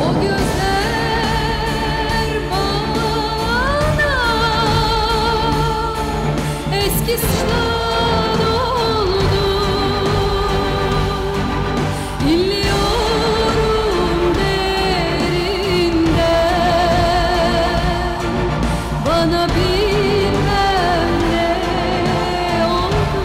O gözler bana eski sınav oldu İnliyorum derinden Bana bilmem ne oldu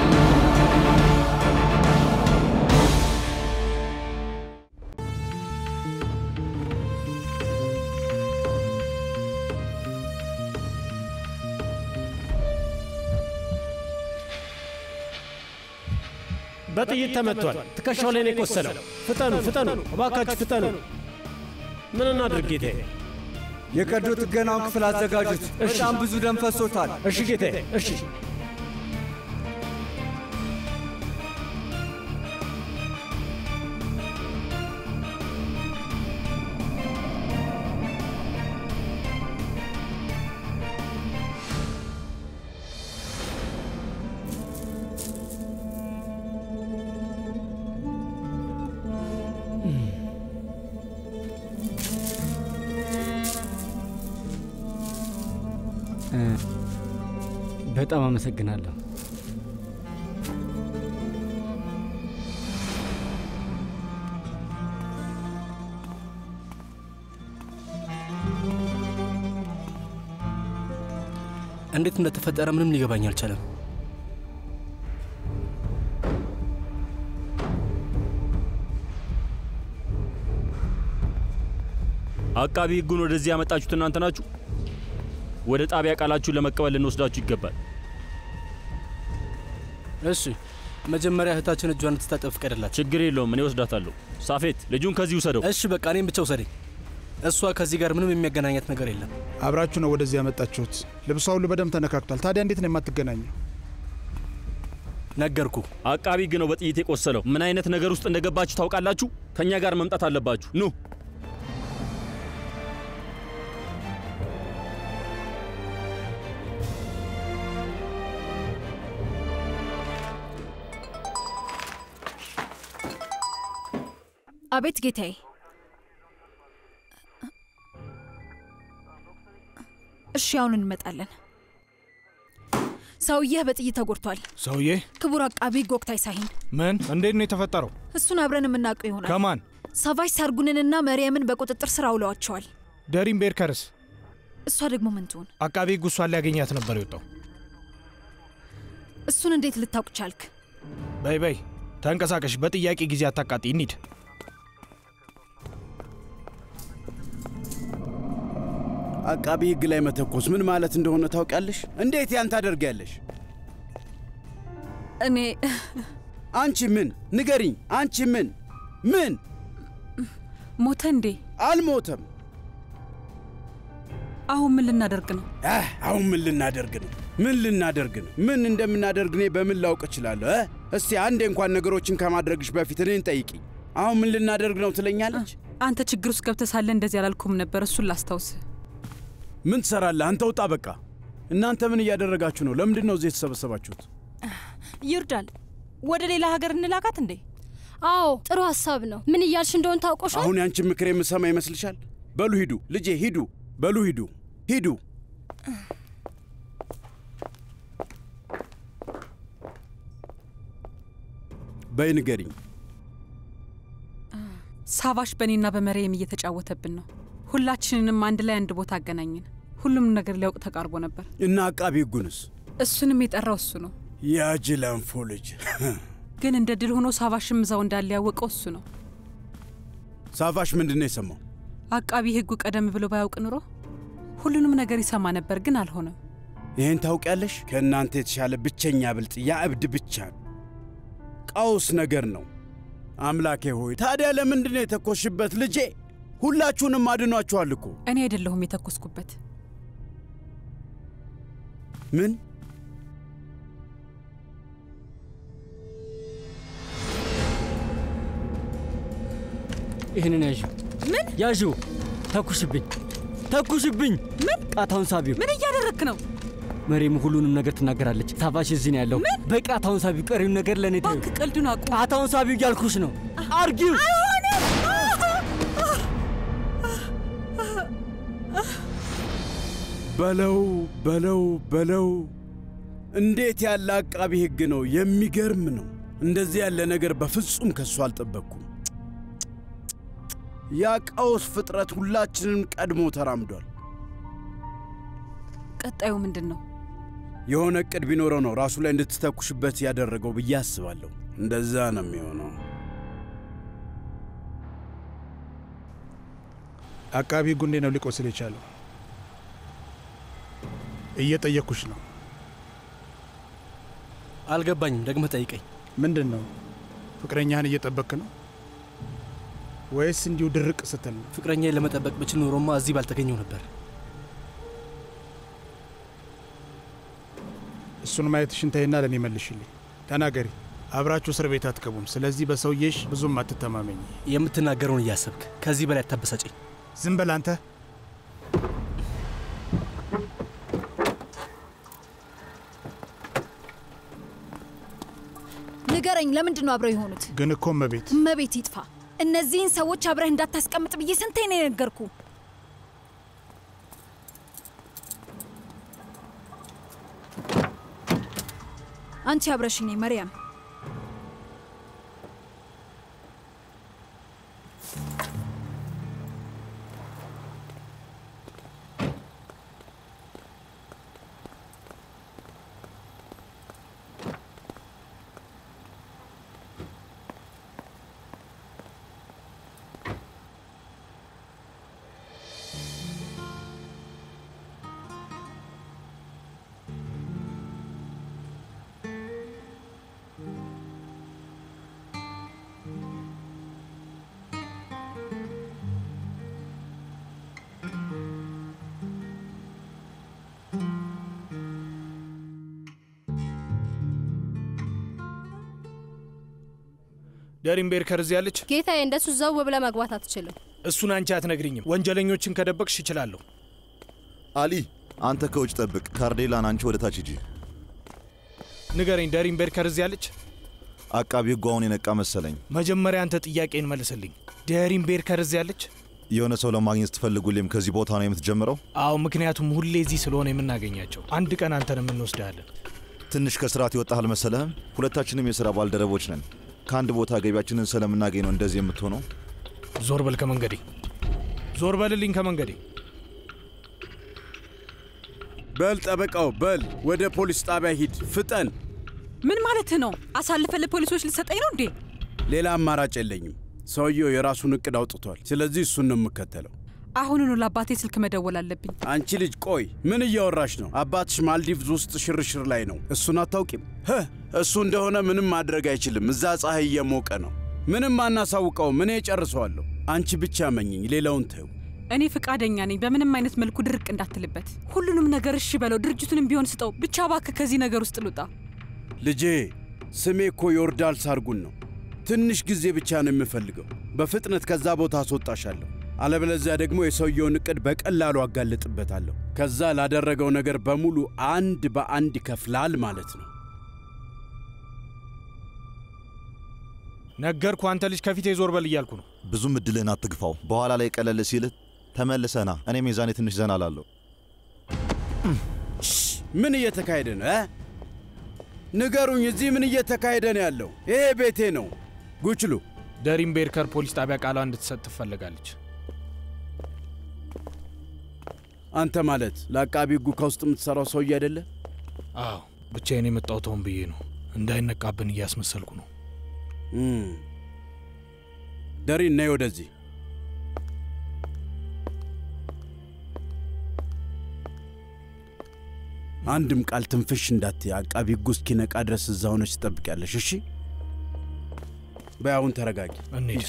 በጥይት ተመቷል። ትከሻው ላይ ነው የቆሰለው። ፍጠኑ ፍጠኑ፣ እባካችሁ ፍጠኑ። ምን እናድርግ ጌታዬ? የቀዶ ጥገናውን ክፍል አዘጋጁት። በጣም ብዙ ደም ፈሶታል። እሺ ጌታዬ፣ እሺ። በጣም አመሰግናለሁ። እንዴት እንደተፈጠረ ምንም ሊገባኝ አልቻለም። አቃቢ ሕጉን ወደዚህ ያመጣችሁት እናንተ ናችሁ። ወደ ጣቢያ ቃላችሁን ለመቀበል ልንወስዳችሁ ይገባል። እሺ፣ መጀመሪያ እህታችን እጇን እንድትታጠብ ፍቀድላት። ችግር የለውም፣ እኔ ወስዳታለሁ። ሳፌት ልጁን ከዚህ ውሰደው። እሺ፣ በቃ እኔም ብቻ ውሰደኝ። እሷ ከዚህ ጋር ምንም የሚያገናኛት ነገር የለም። አብራችሁ ነው ወደዚህ ያመጣችሁት። ልብሷ ሁሉ በደንብ ተነካክቷል። ታዲያ እንዴት ነው የማትገናኘው? ነገርኩ። አቃቢ ሕግ ነው በጥይት የቆሰለው። ምን አይነት ነገር ውስጥ እንደገባችሁ ታውቃላችሁ። ከእኛ ጋር መምጣት አለባችሁ። ኑ አቤት ጌታዬ። እሺ አሁን እንመጣለን። ሰውየህ በጥይት ተጎድቷል። ሰውዬ ክቡር አቃቢ ሕግ ወቅታይ ሳይን ምን? እንዴት ነው የተፈጠረው? እሱን አብረን የምናውቀው ይሆናል። ከማን? ሳቫሽ ሳርጉንንና መርየምን በቁጥጥር ስር አውለዋቸዋል። ደሪም ቤርከርስ? እሷ ደግሞ ምን ትሆን? አቃቢ ሕግ እሷን ሊያገኛት ነበር የወጣው። እሱን እንዴት ልታውቅ ቻልክ? በይ በይ ተንቀሳቀሽ። በጥያቄ ጊዜ አታቃጢ። እንሂድ። አቃቢ ሕግ ላይ መተኮስ ምን ማለት እንደሆነ ታውቂያለሽ? እንዴት ያን ታደርጊያለሽ? እኔ አንቺ ምን ንገሪኝ። አንቺ ምን ምን ሞተ እንዴ? አልሞተም። አሁን ምን ልናደርግ ነው? አህ አሁን ምን ልናደርግ ነው? ምን ልናደርግ ነው? ምን እንደምናደርግ እኔ በምን ላውቅ እችላለሁ? እ? እስቲ አንዴ እንኳን ነገሮችን ከማድረግሽ በፊት እኔን ጠይቂኝ። አሁን ምን ልናደርግ ነው ትለኛለች? አንተ ችግር ውስጥ ገብተህ ሳለ እንደዚህ አላልኩም ነበር። እሱን ላስታውስህ። ምን ትሰራለህ አንተ? ውጣ በቃ። እናንተ ምን እያደረጋችሁ ነው? ለምንድን ነው እዚህ የተሰበሰባችሁት? ይርዳል። ወደ ሌላ ሀገር እንላካት እንዴ? አዎ ጥሩ ሀሳብ ነው። ምን እያልሽ እንደሆን ታውቆሻል? አሁን ያንቺን ምክር የምሰማ ይመስልሻል? በሉ ሂዱ፣ ልጄ ሂዱ። በሉ ሂዱ፣ ሂዱ። በይ ንገሪኝ። ሳቫሽ በእኔና በመሪየም እየተጫወተብን ነው። ሁላችንንም አንድ ላይ አንድ ቦታ አገናኘን። ሁሉም ነገር ሊያውቅ ተቃርቦ ነበር። እና አቃቢ ሕጉንስ? እሱንም የጠራው እሱ ነው። ያጅላንፎ ልጅ ግን እንደ ድል ሆኖ ሳቫሽም እዛው እንዳለ ያወቀው እሱ ነው። ሳቫሽ ምንድን ነው የሰማው? አቃቢ ሕጉ ቀደም ብሎ ባያውቅ ኑሮ ሁሉንም ነገር ይሰማ ነበር፣ ግን አልሆነም። ይህን ታውቂያለሽ? ከእናንተ የተሻለ ብቸኛ ብልጥ ያ እብድ ብቻ ነው። ቀውስ ነገር ነው። አምላኬ ሆይ ታዲያ ለምንድን ነው የተኮሽበት? ልጄ ሁላችሁንም አድኗችኋል እኮ። እኔ አይደለሁም የተኮስኩበት። ምን ይህንን ያዥ። ምን ያዥ? ተኩሽብኝ፣ ተኩሽብኝ። ምን ቃታውን ሳቢው። ምን እያደረክ ነው? መሬም ሁሉንም ነገር ትናገራለች። ሳቫሽ እዚህ ነው ያለው። በቃታውን ሳቢው። ቀሪውን ነገር ለእኔ ተይው። እባክህ ቀልዱን አቁም። ቃታውን ሳቢው እያልኩሽ ነው። አርጊው። በለው በለው በለው። እንዴት ያለ አቃቢ ሕግ ነው! የሚገርም ነው። እንደዚህ ያለ ነገር በፍጹም ከሱ አልጠበቅኩም። ያ ቀውስ ፍጥረት ሁላችንም ቀድሞ ተራምዷል። ቀጣዩ ምንድን ነው? የሆነ ዕቅድ ቢኖረው ነው ራሱ ላይ እንድትተኩሽበት ያደረገው ብዬ አስባለሁ። እንደዛ ነው የሚሆነው። አቃቢ ሕጉ እንዴት ነው ሊቆስል የቻለው? እየጠየቅኩሽ ነው። አልገባኝም። ደግመህ ጠይቀኝ። ምንድን ነው? ፍቅረኛህን እየጠበክ ነው ወይስ እንዲሁ ድርቅ ስትል ነው? ፍቅረኛዬን ለመጠበቅ ብችል ኖሮማ እዚህ ባልተገኘው ነበር። እሱን ማየትሽን ተይና ለእኔ መልሽልኝ። ተናገሪ። አብራችሁ እስር ቤት አትገቡም። ስለዚህ በሰውዬሽ ብዙም አትተማመኝ። የምትናገረውን እያሰብክ ከዚህ በላይ አታበሳጨኝ። ዝም በል አንተ። ንገረኝ፣ ለምንድን ነው አብረው የሆኑት? ግን እኮ እመቤት እመቤት ይጥፋ። እነዚህን ሰዎች አብረህ እንዳታስቀምጥ ብዬ ስንቴ ነው የነገርኩ? አንቺ አብረሽኝ ነኝ መርያም። ደሪን ቤርከር እዚህ ያለች? ጌታዬ፣ እንደሱ ዘው ብለህ መግባት አትችልም። እሱን አንቺ አትነግሪኝም። ወንጀለኞችን ከደበቅሽ ይችላለሁ። አሊ፣ አንተ ከውጭ ጠብቅ። ካርዴላን አንቺ ወደ ታች ሂጂ። ንገረኝ፣ ደሪን ቤርከር እዚህ ያለች? አቃቢ ሕጉ አሁን የነቃ መሰለኝ። መጀመሪያ አንተ ጥያቄን መልስልኝ። ደሪን ቤርከር እዚህ ያለች? የሆነ ሰው ለማግኘት ስትፈልጉ ሁሌም ከዚህ ቦታ ነው የምትጀምረው? አዎ፣ ምክንያቱም ሁሌ እዚህ ስለሆነ የምናገኛቸው። አንድ ቀን አንተን የምንወስድሃለን። ትንሽ ከስርዓት ይወጣህ አልመሰለህም? ሁለታችንም የሥራ ባልደረቦች ነን። ከአንድ ቦታ ገቢያችንን ስለምናገኝ ነው እንደዚህ የምትሆነው። ዞር በል ከመንገዴ፣ ዞር በልልኝ ከመንገዴ። በል ጠበቃው፣ በል ወደ ፖሊስ ጣቢያ ሂድ፣ ፍጠን። ምን ማለትህ ነው? አሳልፈ ለፖሊሶች ልትሰጠኝ ነው እንዴ? ሌላ አማራጭ የለኝም። ሰውየው የራሱን እቅድ አውጥቷል። ስለዚህ እሱን ነው የምከተለው። አሁኑኑ ለአባቴ ስልክ መደወል አለብኝ። አንቺ ልጅ ቆይ፣ ምን እያወራሽ ነው? አባትሽ ማልዲቭዝ ውስጥ ሽርሽር ላይ ነው። እሱን አታውቂም? ህህ እሱ እንደሆነ ምንም ማድረግ አይችልም። እዛ ፀሐይ እየሞቀ ነው። ምንም አናሳውቀውም። እኔ እጨርሰዋለሁ። አንቺ ብቻ መኝኝ፣ ሌላውን ተይው። እኔ ፍቃደኛ ነኝ። በምንም አይነት መልኩ ድርቅ እንዳትልበት። ሁሉንም ነገር እሺ በለው። ድርጅቱንም ቢሆን ስጠው። ብቻ እባክህ ከዚህ ነገር ውስጥ ልውጣ። ልጄ ስሜ እኮ ዮርዳል ሳርጉን ነው። ትንሽ ጊዜ ብቻ ነው የምፈልገው። በፍጥነት ከዛ ቦታ አስወጣሻለሁ። አለበለዚያ ደግሞ የሰውየውን እቅድ በቀላሉ አጋልጥበታለሁ። ከዛ ላደረገው ነገር በሙሉ አንድ በአንድ ይከፍላል ማለት ነው። ነገርኩ። አንተ ልጅ ከፊቴ ዞር በል እያልኩ ነው። ብዙም እድልህን አትግፋው። በኋላ ላይ ቀለል ሲልህ ተመልሰና እኔም የዛኔ ትንሽ ዘና ላለሁ። ምን እየተካሄደ ነው እ? ንገሩኝ፣ እዚህ ምን እየተካሄደ ነው ያለው? ይሄ ቤቴ ነው። ጉችሉ ደሪን ቤርከር ፖሊስ ጣቢያ ቃሏ እንድትሰጥ ትፈልጋለች። አንተ ማለት ለአቃቢ ሕጉ ከውስጥ የምትሠራው ሰውዬ አይደለ? አዎ፣ ብቻዬን የመጣሁት ሆን ብዬ ነው። እንዳይነቃብን እያስመሰልኩ ነው። ደሪን ነይ ወደዚህ። አንድም ቃል ትንፍሽ እንዳትይ። አቃቢ ሕጉ እስኪነቃ ድረስ እዛ ሆነች ትጠብቂያለሽ። እሺ? በይ አሁን ተረጋጊ። እንሂድ።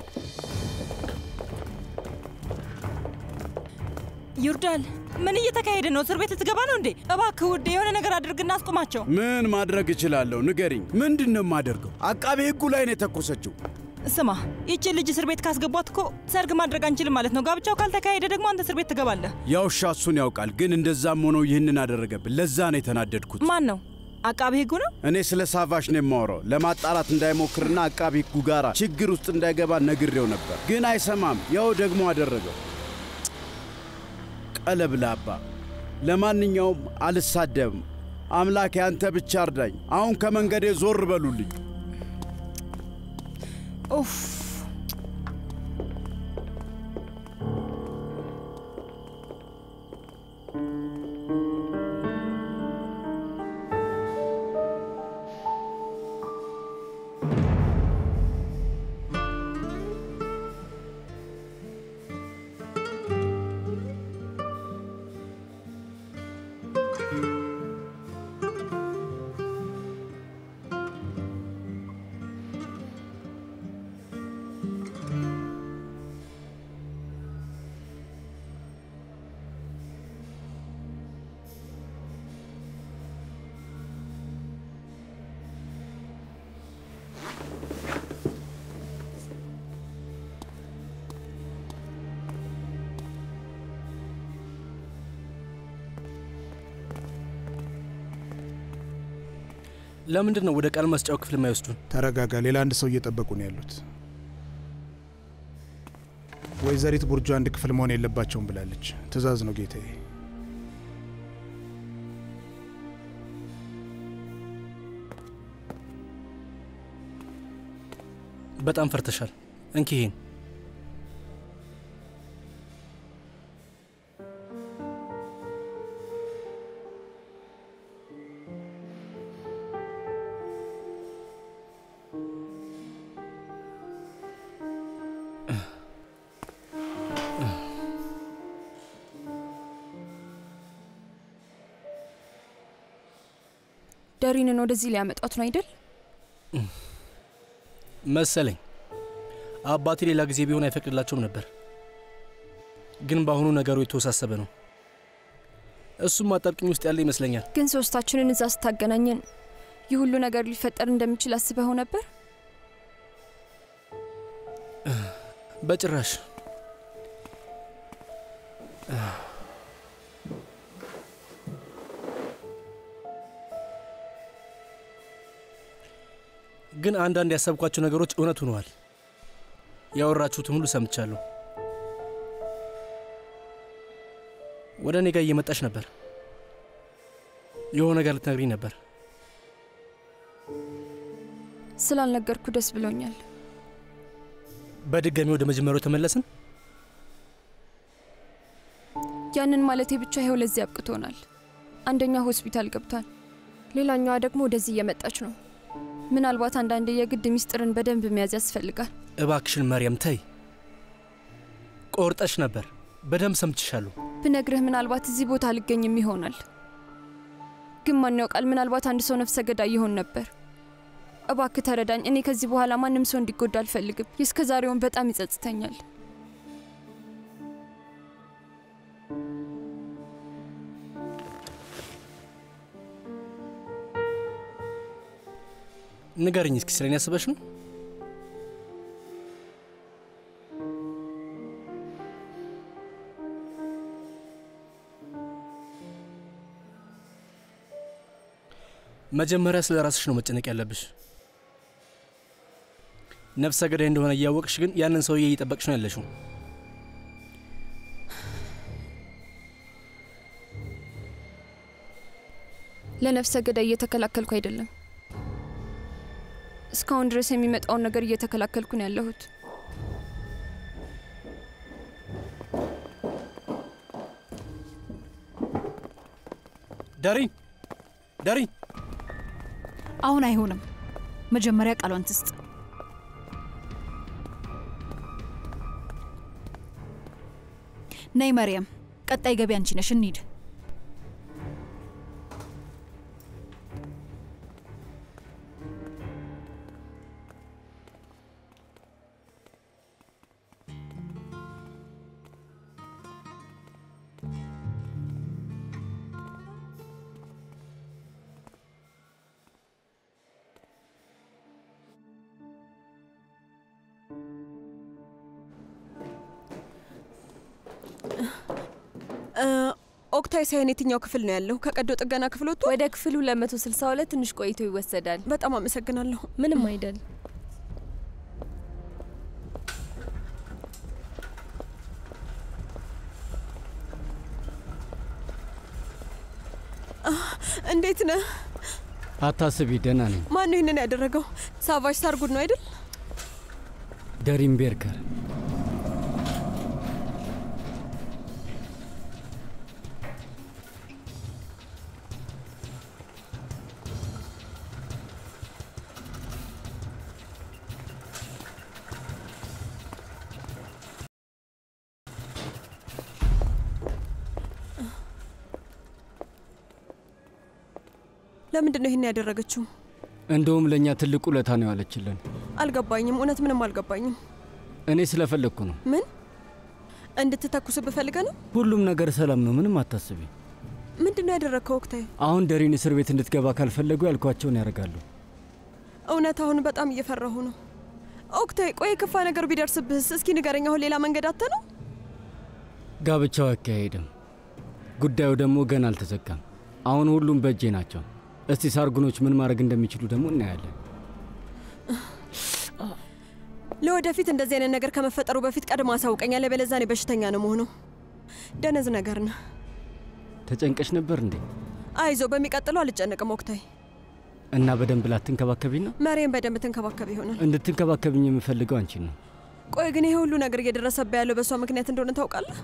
ይርዳል፣ ምን እየተካሄደ ነው? እስር ቤት ልትገባ ነው እንዴ? እባክህ ውዴ የሆነ ነገር አድርግና አስቆማቸው። ምን ማድረግ እችላለሁ? ንገሪኝ። ምንድን ነው የማደርገው? አቃቤ ሕጉ ላይ ነው የተኮሰችው። ስማ፣ ይቺ ልጅ እስር ቤት ካስገቧት እኮ ሰርግ ማድረግ አንችልም ማለት ነው። ጋብቻው ካልተካሄደ ደግሞ አንተ እስር ቤት ትገባለህ። ያው እሺ፣ እሱን ያውቃል። ግን እንደዛም ሆኖ ይህንን አደረገብን። ለዛ ነው የተናደድኩት። ማን ነው? አቃቤ ሕጉ ነው? እኔ ስለ ሳቫሽ ነው የማወራው። ለማጣራት እንዳይሞክርና አቃቢ ሕጉ ጋር ችግር ውስጥ እንዳይገባ ነግሬው ነበር፣ ግን አይሰማም። ያው ደግሞ አደረገው። ቀለብ ላባ ለማንኛውም አልሳደብም። አምላኬ አንተ ብቻ እርዳኝ። አሁን ከመንገዴ ዞር በሉልኝ። ኡፍ ለምንድን ነው ወደ ቃል መስጫው ክፍል የማይወስዱን? ተረጋጋ። ሌላ አንድ ሰው እየጠበቁ ነው ያሉት። ወይዘሪት ቡርጁ አንድ ክፍል መሆን የለባቸውም ብላለች። ትዕዛዝ ነው ጌታዬ። በጣም ፈርተሻል። እንኪ ይሄን ደሪንን ወደዚህ ሊያመጧት ነው አይደል? መሰለኝ። አባቴ ሌላ ጊዜ ቢሆን አይፈቅድላቸውም ነበር፣ ግን በአሁኑ ነገሩ የተወሳሰበ ነው። እሱም አጣብቂኝ ውስጥ ያለ ይመስለኛል። ግን ሶስታችንን እዛ ስታገናኘን ይህ ሁሉ ነገር ሊፈጠር እንደሚችል አስበኸው ነበር? በጭራሽ። ግን አንዳንድ ያሰብኳቸው ነገሮች እውነት ሆነዋል። ያወራችሁትን ሁሉ ሰምቻለሁ። ወደ እኔ ጋር እየመጣች ነበር። የሆነ ነገር ልትነግሪኝ ነበር። ስላልነገርኩ ደስ ብሎኛል። በድጋሚ ወደ መጀመሪያው ተመለስን። ያንን ማለቴ ብቻ ይኸው ለዚህ አብቅቶናል። አንደኛው ሆስፒታል ገብቷል፣ ሌላኛዋ ደግሞ ወደዚህ እየመጣች ነው። ምናልባት አንዳንዴ የግድ ሚስጥርን በደንብ መያዝ ያስፈልጋል። እባክሽን መርያም ተይ። ቆርጠሽ ነበር። በደንብ ሰምችሻለሁ። ብነግርህ ምናልባት እዚህ ቦታ አልገኝም ይሆናል። ግን ማን ያውቃል? ምናልባት አንድ ሰው ነፍሰ ገዳይ ይሆን ነበር። እባክህ ተረዳኝ። እኔ ከዚህ በኋላ ማንም ሰው እንዲጎዳ አልፈልግም። የእስከ ዛሬውን በጣም ይጸጽተኛል። ንገርኝ እስኪ ስለኔ ያስበሽ ነው? መጀመሪያ ስለ ራስሽ ነው መጨነቅ ያለብሽ። ነፍሰ ገዳይ እንደሆነ እያወቅሽ ግን ያንን ሰውዬ እየጠበቅሽ ነው ያለሽው። ለነፍሰ ገዳይ እየተከላከልኩ አይደለም። እስካሁን ድረስ የሚመጣውን ነገር እየተከላከልኩ ነው ያለሁት። ዳሪን ዳሪን፣ አሁን አይሆንም። መጀመሪያ ቃሏን ትስጥ። ነይ መርያም፣ ቀጣይ ገቢ አንቺ ነሽ። እንሂድ። ኦክታይ ሳይን የትኛው ክፍል ነው ያለው? ከቀዶ ጥገና ክፍል ወጥቶ ወደ ክፍሉ ለመቶ ስልሳ ሁለት ትንሽ ቆይቶ ይወሰዳል። በጣም አመሰግናለሁ። ምንም አይደል። እንዴት ነህ? አታስቢ፣ ደህና ነኝ። ማን ነው ይህንን ያደረገው? ሳቫጅ ሳርጉድ ነው አይደል? ደሪም ቤርከር ለምንድን ነው ይህን ያደረገችው? እንደውም ለእኛ ትልቅ ውለታ ነው ያለችልን። አልገባኝም። እውነት ምንም አልገባኝም። እኔ ስለፈለግኩ ነው። ምን እንድትተኩስ ብፈልገ ነው? ሁሉም ነገር ሰላም ነው፣ ምንም አታስቢ። ምንድን ነው ያደረግከው ወቅታዊ? አሁን ደሪን እስር ቤት እንድትገባ ካልፈለጉ ያልኳቸውን ያደርጋሉ። እውነት አሁን በጣም እየፈራሁ ነው። ኦክታይ፣ ቆይ የከፋ ነገር ቢደርስብህስ? እስኪ ንገረኝ። አሁን ሌላ መንገድ አተ ነው? ጋብቻው አይካሄድም። ጉዳዩ ደግሞ ገና አልተዘጋም። አሁን ሁሉም በእጄ ናቸው። እስቲ ሳርጉኖች ምን ማድረግ እንደሚችሉ ደግሞ እናያለን። ለወደፊት እንደዚህ አይነት ነገር ከመፈጠሩ በፊት ቀድሞ አሳውቀኝ፣ ያለበለዚያ እኔ በሽተኛ ነው መሆነው። ደነዝ ነገር ነህ። ተጨንቀሽ ነበር እንዴ? አይዞ፣ በሚቀጥለው አልጨነቅም ኦክታይ። እና በደንብ ላትንከባከቢኝ ነው? መሬን በደንብ ትንከባከብ ይሆናል። እንድትንከባከብኝ የምፈልገው አንቺን ነው። ቆይ ግን ይሄ ሁሉ ነገር እየደረሰብህ ያለው በእሷ ምክንያት እንደሆነ ታውቃለህ?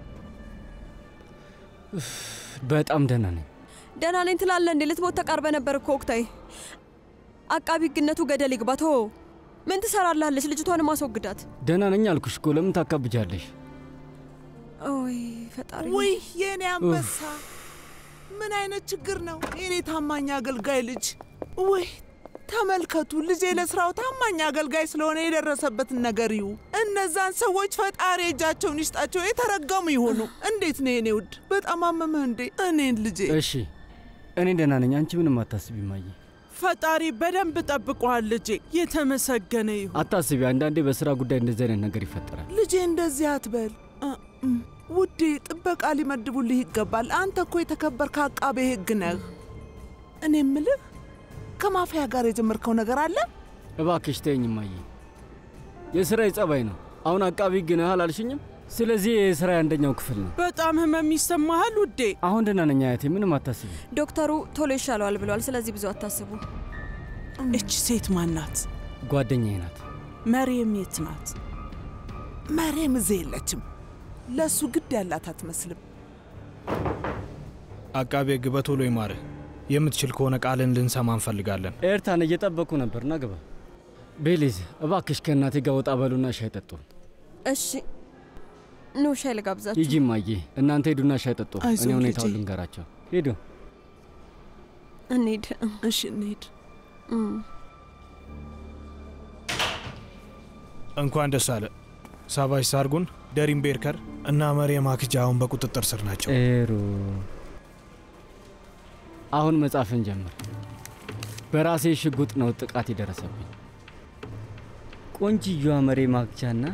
በጣም ደህና ነኝ። ደህና ነኝ ትላለህ እንዴ? ልትሞት ተቃርበ ነበር እኮ ኦክታይ። አቃቢ ህግነቱ ገደል ይግባ። ተወው። ምን ትሰራላለች? ልጅቷንም አስወግዳት። ደህና ነኝ አልኩሽ እኮ ለምን ታካብጃለሽ? ኦይ ፈጣሪ! ውይ የእኔ አንበሳ፣ ምን አይነት ችግር ነው? የኔ ታማኝ አገልጋይ ልጅ። ውይ ተመልከቱ፣ ልጄ ለስራው ታማኝ አገልጋይ ስለሆነ የደረሰበትን ነገር ይዩ። እነዛን ሰዎች ፈጣሪ እጃቸውን ይስጣቸው፣ የተረገሙ ይሆኑ። እንዴት ነው የኔ ውድ? በጣም አመመህ እንዴ? እኔን ልጄ። እሺ እኔ ደህና ነኝ። አንቺ ምንም አታስቢ ማየ። ፈጣሪ በደንብ ጠብቀዋል ልጄ። የተመሰገነ ይሁን። አታስቢ። አንዳንዴ በስራ ጉዳይ እንደዚህ አይነት ነገር ይፈጠራል። ልጄ እንደዚህ አትበል እ- እም፣ ውዴ። ጥበቃ ሊመድቡልህ ይገባል። አንተ እኮ የተከበርክ አቃቤ ሕግ ነህ። እኔ ምልህ ከማፊያ ጋር የጀመርከው ነገር አለ? እባክሽ ተይኝ ማየ። የስራ ጸባይ ነው። አሁን አቃቢ ህግ ነህ አላልሽኝም? ስለዚህ የስራ አንደኛው ክፍል ነው። በጣም ህመም ይሰማሃል ውዴ? አሁን ደህና ነኝ አያቴ፣ ምንም አታስቢ። ዶክተሩ ቶሎ ይሻለዋል ብለዋል። ስለዚህ ብዙ አታስቡ። እች ሴት ማናት? ጓደኛዬ ናት። መሬም የት ናት? መሬም እዚህ የለችም። ለእሱ ግድ ያላት አትመስልም። አቃቤ ህግ በቶሎ ይማርህ። የምትችል ከሆነ ቃልን ልንሰማ እንፈልጋለን። ኤርታን እየጠበቁ ነበር። ና ግባ። ቤሊዝ እባክሽ ከእናቴ ጋር ወጣ በሉና ሻይ ጠጡ። እሺ ኑ ሻይ ልጋብዛችሁ። ሂጂ እማዬ፣ እናንተ ሄዱና ሻይ ጠጡ። አይዞህ እኔ ሁኔታውን ልጄ። ልንገራቸው። ሂዱ። እንሂድ። እሺ እንሂድ። እንኳን ደስ አለ ሳቫጅ ሳርጉን፣ ደሪም ቤርከር እና መሪየም አክጃ አሁን በቁጥጥር ስር ናቸው። ጥሩ። አሁን መጻፍን ጀምር። በራሴ ሽጉጥ ነው ጥቃት የደረሰብኝ። ቆንጅየዋ መሬ ማክጃና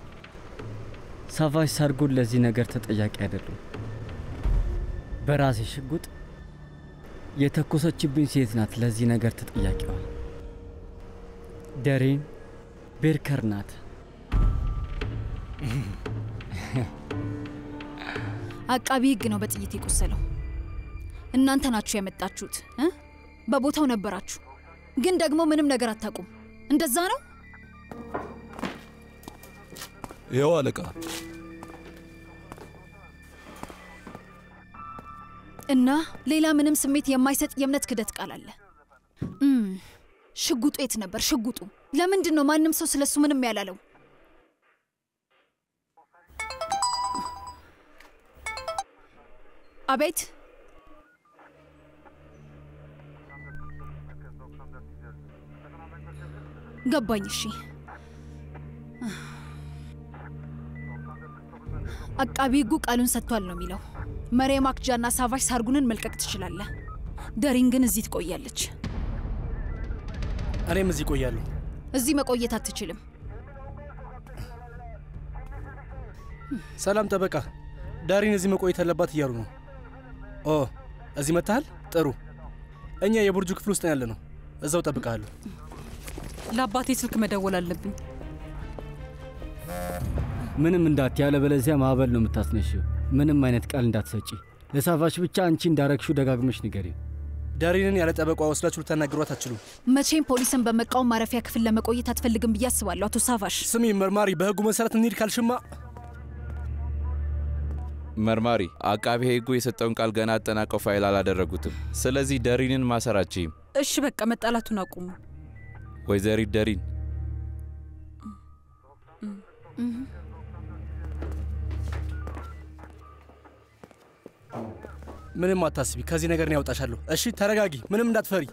ሳቫጅ ሳርጉን ለዚህ ነገር ተጠያቂ አይደሉም። በራሴ ሽጉጥ የተኮሰችብኝ ሴት ናት ለዚህ ነገር ተጠያቂዋ። ደሬን ቤርከር ናት። አቃቢ ህግ ነው በጥይት የቆሰለው። እናንተ ናችሁ ያመጣችሁት እ? በቦታው ነበራችሁ፣ ግን ደግሞ ምንም ነገር አታውቁም። እንደዛ ነው። ይኸው አለቃ። እና ሌላ ምንም ስሜት የማይሰጥ የእምነት ክደት ቃል አለ። እም፣ ሽጉጡ የት ነበር? ሽጉጡ ለምንድን ነው ማንም ሰው ስለሱ ምንም ያላለው? አቤት ገባኝ። እሺ አቃቢ ህጉ ቃሉን ሰጥቷል ነው የሚለው። መሪየም አክጃና ሳቫሽ ሳርጉንን መልቀቅ ትችላለህ። ደሪን ግን እዚህ ትቆያለች። እኔም እዚህ እቆያለሁ። እዚህ መቆየት አትችልም። ሰላም ጠበቃ፣ ዳሪን እዚህ መቆየት አለባት እያሉ ነው። ኦ እዚህ መጥተሃል? ጥሩ። እኛ የቡርጁ ክፍል ውስጥ ነው ያለ ነው። እዛው ጠብቃለሁ። ለአባቴ ስልክ መደወል አለብኝ። ምንም እንዳት ያለበለዚያ ማዕበል ነው የምታስነሽው። ምንም አይነት ቃል እንዳትሰጪ። ለሳፋሽ ብቻ አንቺ እንዳረግሹ ደጋግመሽ ንገሪ። ዳሪንን ያለ ጠበቋ ወስዳችሁ ልታናግሯት አትችሉም። መቼም ፖሊስን በመቃወም ማረፊያ ክፍል ለመቆየት አትፈልግም ብዬ አስባለሁ። አቶ ሳፋሽ ስሚ መርማሪ፣ በህጉ መሰረት እንሂድ ካልሽማ መርማሪ፣ አቃቤ ሕጉ የሰጠውን ቃል ገና አጠናቀው ፋይል አላደረጉትም። ስለዚህ ደሪንን ማሰራችም። እሺ በቃ መጣላቱን አቁሙ። ወይዘሪት ደሪን ምንም አታስቢ፣ ከዚህ ነገር ነው ያወጣሻለሁ። እሺ ተረጋጊ፣ ምንም እንዳትፈሪ።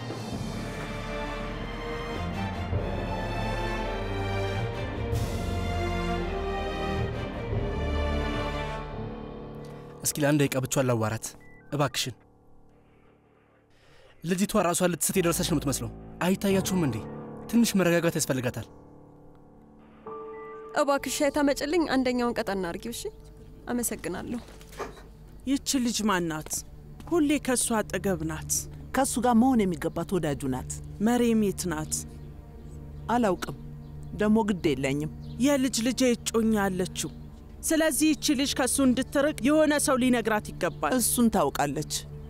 እስኪ ለአንድ ደቂቃ ብቻዋን ላዋራት እባክሽን። ልጅቷ ራሷን ልትስት የደረሰች ነው የምትመስለው። አይታያችሁም እንዴ? ትንሽ መረጋጋት ያስፈልጋታል። እባክሽ ሻይ ታመጭልኝ። አንደኛውን ቀጠና አርጊው። እሺ፣ አመሰግናለሁ። ይቺ ልጅ ማናት? ሁሌ ከእሱ አጠገብ ናት። ከእሱ ጋር መሆን የሚገባት ወዳጁ ናት። መሬም የት ናት? አላውቅም። ደግሞ ግድ የለኝም። የልጅ ልጄ እጮኛ አለችው። ስለዚህ ይቺ ልጅ ከእሱ እንድትርቅ የሆነ ሰው ሊነግራት ይገባል። እሱን ታውቃለች።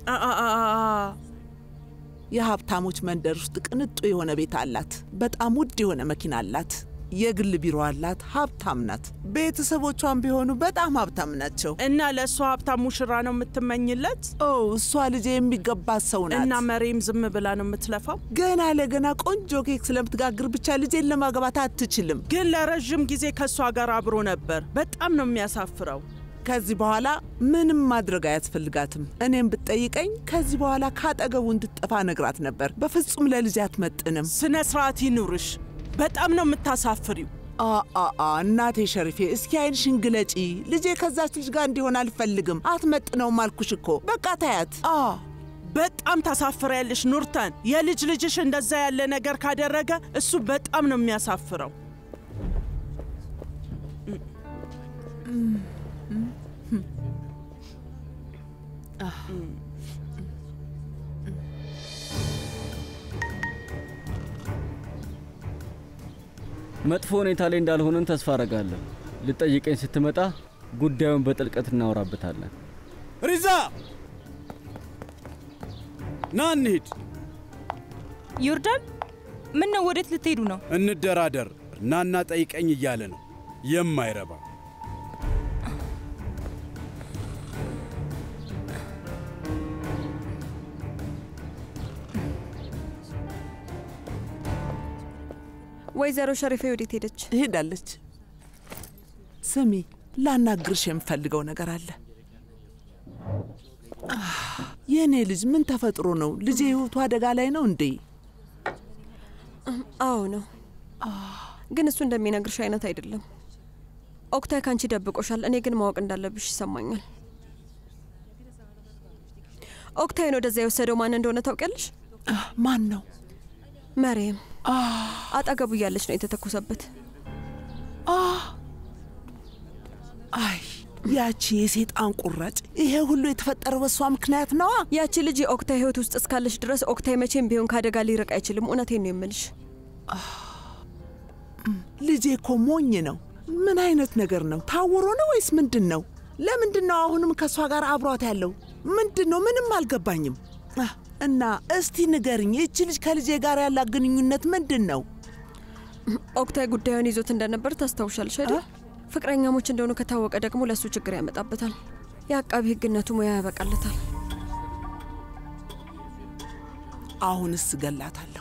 የሀብታሞች መንደር ውስጥ ቅንጡ የሆነ ቤት አላት። በጣም ውድ የሆነ መኪና አላት። የግል ቢሮ አላት። ሀብታም ናት። ቤተሰቦቿን ቢሆኑ በጣም ሀብታም ናቸው። እና ለእሷ ሀብታም ሙሽራ ነው የምትመኝለት? ኦ እሷ ልጄ የሚገባት ሰው ናት። እና መሬም ዝም ብላ ነው የምትለፋው? ገና ለገና ቆንጆ ኬክ ስለምትጋግር ብቻ ልጄን ለማግባት አትችልም። ግን ለረዥም ጊዜ ከእሷ ጋር አብሮ ነበር። በጣም ነው የሚያሳፍረው። ከዚህ በኋላ ምንም ማድረግ አያስፈልጋትም። እኔም ብትጠይቀኝ ከዚህ በኋላ ካጠገቡ እንድትጠፋ ነግራት ነበር። በፍጹም ለልጅ አትመጥንም። ስነ ስርዓት ይኑርሽ። በጣም ነው የምታሳፍሪው። አአ እናቴ ሸሪፌ፣ እስኪ አይንሽን ግለጪ። ልጄ ከዛች ልጅ ጋር እንዲሆን አልፈልግም። አትመጥነውም አልኩሽ እኮ። በቃ ታያት። በጣም ታሳፍሪያለሽ ኑርተን። የልጅ ልጅሽ እንደዛ ያለ ነገር ካደረገ እሱ በጣም ነው የሚያሳፍረው። መጥፎ ሁኔታ ላይ እንዳልሆንን ተስፋ አረጋለሁ። ልጠይቀኝ ስትመጣ ጉዳዩን በጥልቀት እናወራበታለን። ሪዛ ና እንሂድ። ዮርዳን፣ ምን ነው? ወዴት ልትሄዱ ነው? እንደራደር። ናና ጠይቀኝ እያለ ነው የማይረባ ወይዘሮ ሸሪፌ ወዴት ሄደች? ሄዳለች። ስሚ፣ ላናግርሽ የምፈልገው ነገር አለ። የእኔ ልጅ ምን ተፈጥሮ ነው? ልጄ ህይወቱ አደጋ ላይ ነው እንዴ? አዎ ነው፣ ግን እሱ እንደሚነግርሽ አይነት አይደለም። ኦክታይ ካንቺ ደብቆሻል። እኔ ግን ማወቅ እንዳለብሽ ይሰማኛል። ኦክታይን ወደዛ የወሰደው ማን እንደሆነ ታውቂያለሽ? ማን ነው? መሬም አጠገቡ እያለች ነው የተተኮሰበት። አይ ያቺ የሴጣን ቁራጭ! ይሄ ሁሉ የተፈጠረው በሷ ምክንያት ነዋ። ያቺ ልጅ የኦክታይ ህይወት ውስጥ እስካለች ድረስ ኦክታይ መቼም ቢሆን ከአደጋ ሊርቅ አይችልም። እውነቴን ነው የምልሽ። ልጄ እኮ ሞኝ ነው። ምን አይነት ነገር ነው? ታውሮ ነው ወይስ ምንድን ነው? ለምንድን ነው አሁንም ከእሷ ጋር አብሯት ያለው? ምንድን ነው? ምንም አልገባኝም። እና እስቲ ንገርኝ፣ ይቺ ልጅ ከልጄ ጋር ያላት ግንኙነት ምንድን ነው? ኦክታይ ጉዳዩን ይዞት እንደነበር ታስታውሻለሽ አይደል? ፍቅረኛሞች እንደሆኑ ከታወቀ ደግሞ ለእሱ ችግር ያመጣበታል። የአቃቢ ህግነቱ ሙያ ያበቃለታል። አሁንስ እገላታለሁ።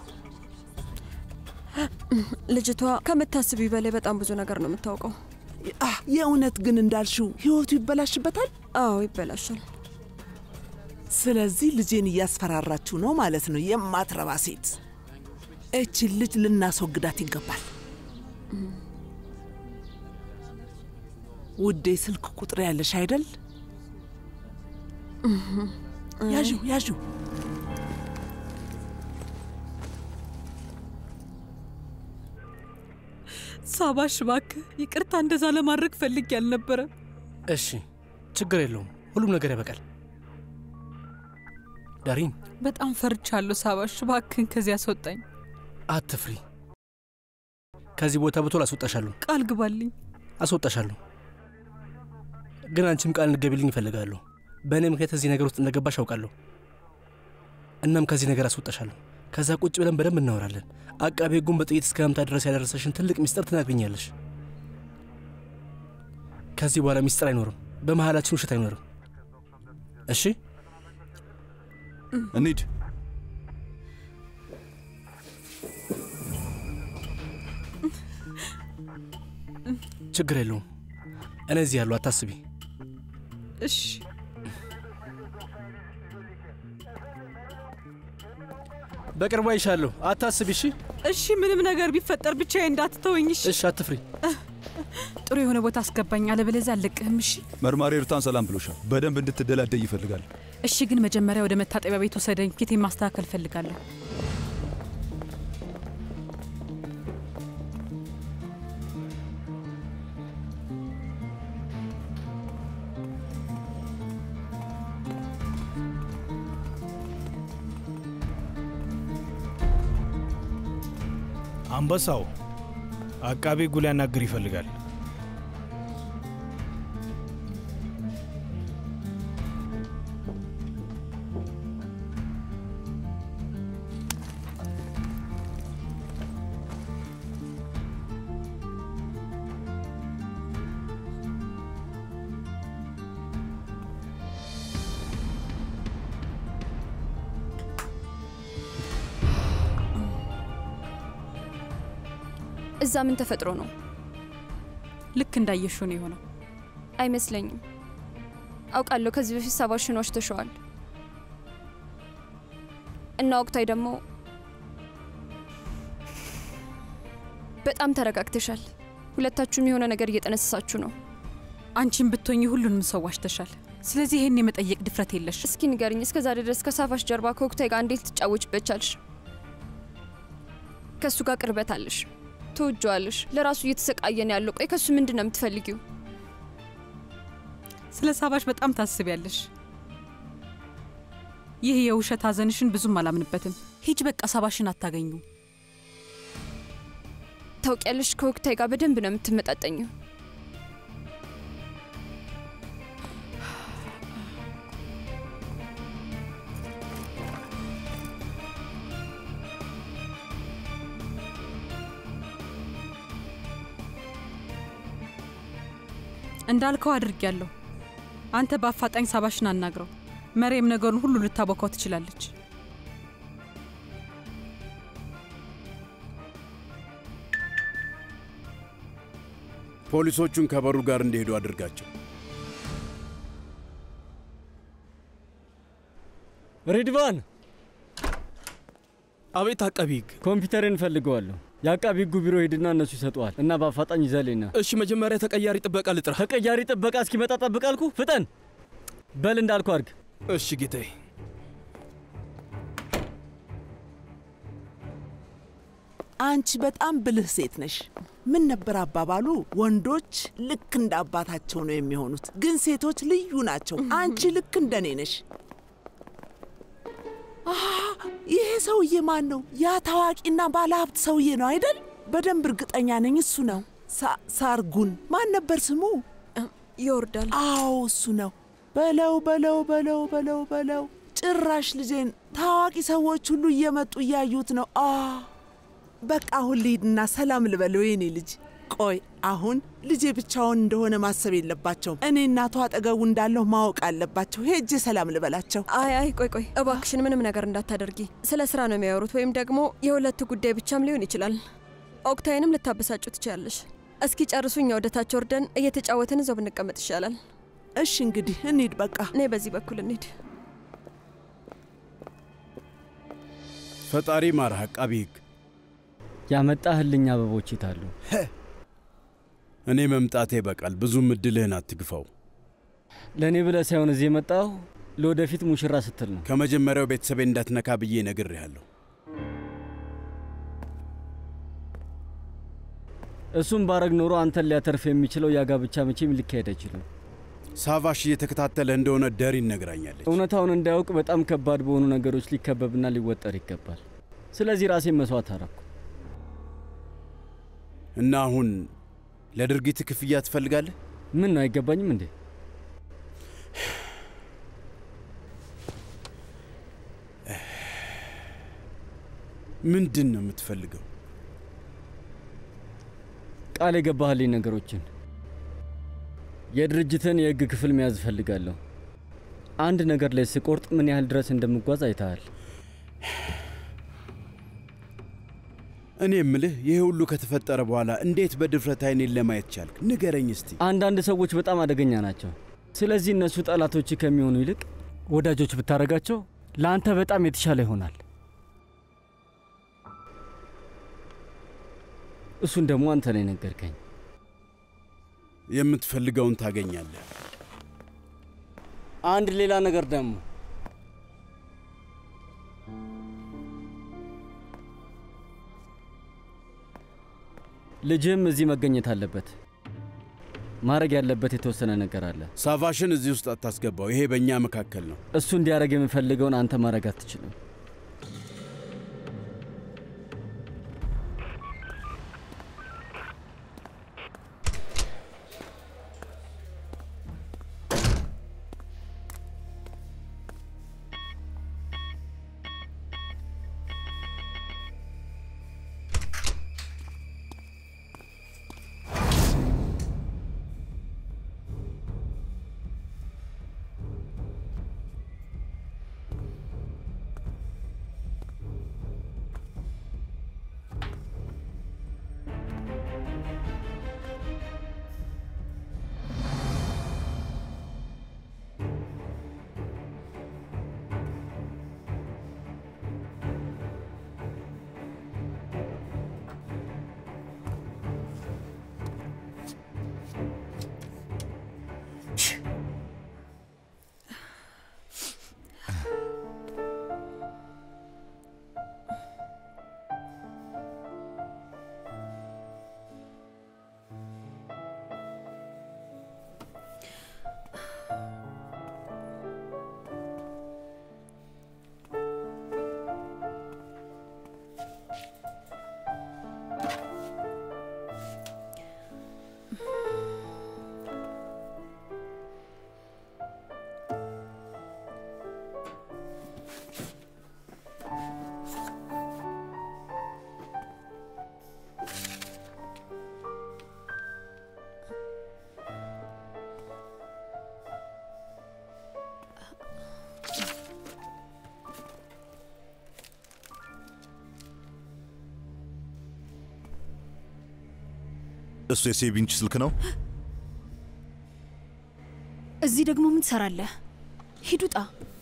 ልጅቷ ከምታስቢ በላይ በጣም ብዙ ነገር ነው የምታውቀው። የእውነት ግን እንዳልሽው ህይወቱ ይበላሽበታል? አዎ ይበላሻል። ስለዚህ ልጄን እያስፈራራችሁ ነው ማለት ነው። የማትረባ ሴት! እችን ልጅ ልናስወግዳት ይገባል። ውዴ፣ ስልክ ቁጥር ያለሽ አይደል? ያዡ ያዡ። ሳባሽ እባክህ ይቅርታ፣ እንደዛ ለማድረግ ፈልጌ አልነበረ። እሺ ችግር የለውም፣ ሁሉም ነገር ያበቃል። ዳሪን በጣም ፈርቻለሁ። ሳባሽ እባክህን ከዚህ አስወጣኝ። አትፍሪ። ከዚህ ቦታ በቶሎ አስወጣሻለሁ። ቃል ግባልኝ። አስወጣሻለሁ፣ ግን አንቺም ቃል እንድትገቢልኝ እፈልጋለሁ። በእኔ ምክንያት እዚህ ነገር ውስጥ እንደገባሽ አውቃለሁ። እናም ከዚህ ነገር አስወጣሻለሁ። ከዛ ቁጭ ብለን በደንብ እናወራለን። አቃቤ ሕጉን በጥይት እስከ መምታት ድረስ ያደረሰሽን ትልቅ ሚስጥር ትነግርኛለሽ። ከዚህ በኋላ ሚስጥር አይኖርም፣ በመሀላችን ውሸት አይኖርም። እሺ እንሂድ። ችግር የለውም። እኔ እዚህ ያለሁ፣ አታስቢ። እሺ በቅርቡ አይሻለሁ፣ አታስቢ። እሺ እሺ፣ ምንም ነገር ቢፈጠር ብቻዬን እንዳትተወኝ። እሺ እሺ፣ አትፍሪ። ጥሩ የሆነ ቦታ አስገባኝ፣ አለበለዚያ አልለቅህም። እሺ መርማሪ ሩታን ሰላም ብሎሻል። በደንብ እንድትደላደይ ይፈልጋል። እሺ፣ ግን መጀመሪያ ወደ መታጠቢያ ቤት ወሰደኝ። ፊቴን ማስተካከል ፈልጋለሁ። አንበሳው አቃቤ ሕጉ ሊያናግር ይፈልጋል። እዛ ምን ተፈጥሮ ነው? ልክ እንዳየሽው ነው የሆነው። አይመስለኝም። አውቃለሁ ከዚህ በፊት ሰባ ሺህ ዋሽተሸዋል እና ወቅታዊ ደግሞ በጣም ተረጋግተሻል። ሁለታችሁም የሆነ ነገር እየጠነሰሳችሁ ነው። አንቺን ብትሆኚ ሁሉንም ሰው ዋሽተሻል። ስለዚህ ይሄን የመጠየቅ ድፍረት የለሽ። እስኪ ንገርኝ፣ እስከ ዛሬ ድረስ ከሳፋሽ ጀርባ ከወቅታዊ ጋር እንዴት ልትጫወችበት ቻልሽ? ከእሱ ጋር ቅርበት አለሽ፣ ትወጂዋለሽ። ለራሱ እየተሰቃየን ያለው ቆይ፣ ከእሱ ምንድን ነው የምትፈልጊው? ስለ ሳባሽ በጣም ታስቢያለሽ። ይህ የውሸት ሀዘንሽን ብዙም አላምንበትም። ሂጅ በቃ ሳባሽን አታገኙ። ታውቂያለሽ፣ ከወቅታዊ ጋር በደንብ ነው የምትመጣጠኘው። እንዳልከው አድርጊያለሁ። አንተ በአፋጣኝ ሳባሽን አናግረው። መሬም ነገሩን ሁሉ ልታቦካው ትችላለች። ፖሊሶቹን ከበሩ ጋር እንዲሄዱ አድርጋቸው። ሪድቫን! አቤት አቃቢ ሕግ። ኮምፒውተርን እፈልገዋለሁ። የአቃቢ ሕጉ ቢሮ ሄድና እነሱ ይሰጡዋል እና በአፋጣኝ ይዘሌና። እሺ፣ መጀመሪያ ተቀያሪ ጥበቃ ልጥራ። ተቀያሪ ጥበቃ እስኪመጣ ጠብቅ አልኩ። ፍጠን በል እንዳልኩ አድርግ። እሺ ጌታዬ። አንቺ በጣም ብልህ ሴት ነሽ። ምን ነበር አባባሉ? ወንዶች ልክ እንደ አባታቸው ነው የሚሆኑት፣ ግን ሴቶች ልዩ ናቸው። አንቺ ልክ እንደኔ ነሽ። አሃ፣ ይሄ ሰውዬ ማን ነው? ያ ታዋቂና ባለሀብት ሰውዬ ነው አይደል? በደንብ እርግጠኛ ነኝ እሱ ነው። ሳ- ሳርጉን ማን ነበር ስሙ? ይወርዳል። አዎ እሱ ነው። በለው በለው በለው በለው በለው። ጭራሽ ልጄን ታዋቂ ሰዎች ሁሉ እየመጡ እያዩት ነው። አ በቃ አሁን ልሂድና ሰላም ልበለው የኔ ልጅ። ቆይ አሁን ልጄ ብቻውን እንደሆነ ማሰብ የለባቸውም። እኔ እናቱ አጠገቡ እንዳለሁ ማወቅ አለባቸው። ሄጄ ሰላም ልበላቸው። አይ አይ ቆይ ቆይ እባክሽን ምንም ነገር እንዳታደርጊ። ስለ ስራ ነው የሚያወሩት፣ ወይም ደግሞ የሁለቱ ጉዳይ ብቻም ሊሆን ይችላል። ኦክታይንም ልታበሳጩ ትችላለሽ። እስኪ ጨርሱ፣ እኛ ወደ ታች ወርደን እየተጫወትን እዛው ብንቀመጥ ይሻላል። እሺ እንግዲህ እንሂድ በቃ። እኔ በዚህ በኩል እንሂድ። ፈጣሪ ማርህ አቃቢ ሕግ። ያመጣህልኝ አበቦች ይታሉ። እኔ መምጣቴ በቃል ብዙም እድልህን አትግፋው። ለእኔ ብለህ ሳይሆን እዚህ የመጣሁ ለወደፊት ሙሽራ ስትል ነው። ከመጀመሪያው ቤተሰቤ እንዳትነካ ብዬ ነግሬሃለሁ። እሱም ባረግ ኖሮ አንተን ሊያተርፍ የሚችለው ያጋብቻ መቼም ሊካሄድ አይችልም። ሳቫሽ እየተከታተለ እንደሆነ ደሪን ነግራኛለች። እውነታውን እንዳያውቅ በጣም ከባድ በሆኑ ነገሮች ሊከበብና ሊወጠር ይገባል። ስለዚህ ራሴን መስዋዕት አረኩ። እና አሁን ለድርጊት ክፍያ ትፈልጋለህ? ምን ነው አይገባኝም እንዴ? ምንድን ነው የምትፈልገው? ቃል የገባህልኝ ነገሮችን የድርጅትን የህግ ክፍል መያዝ እፈልጋለሁ። አንድ ነገር ላይ ስቆርጥ ምን ያህል ድረስ እንደምጓዝ አይተሃል። እኔ የምልህ ይሄ ሁሉ ከተፈጠረ በኋላ እንዴት በድፍረት አይኔን ለማየት ቻልክ? ንገረኝ እስቲ። አንዳንድ ሰዎች በጣም አደገኛ ናቸው። ስለዚህ እነሱ ጠላቶች ከሚሆኑ ይልቅ ወዳጆች ብታደርጋቸው ለአንተ በጣም የተሻለ ይሆናል። እሱን ደግሞ አንተ ላይ ነገርከኝ። የምትፈልገውን ታገኛለህ። አንድ ሌላ ነገር ደግሞ ልጅህም እዚህ መገኘት አለበት። ማድረግ ያለበት የተወሰነ ነገር አለ። ሳቫሽን እዚህ ውስጥ አታስገባው። ይሄ በእኛ መካከል ነው። እሱ እንዲያደርግ የምፈልገውን አንተ ማድረግ አትችልም። እሱ የሴቪንች ስልክ ነው። እዚህ ደግሞ ምን ትሰራለህ? ሂድ ውጣ።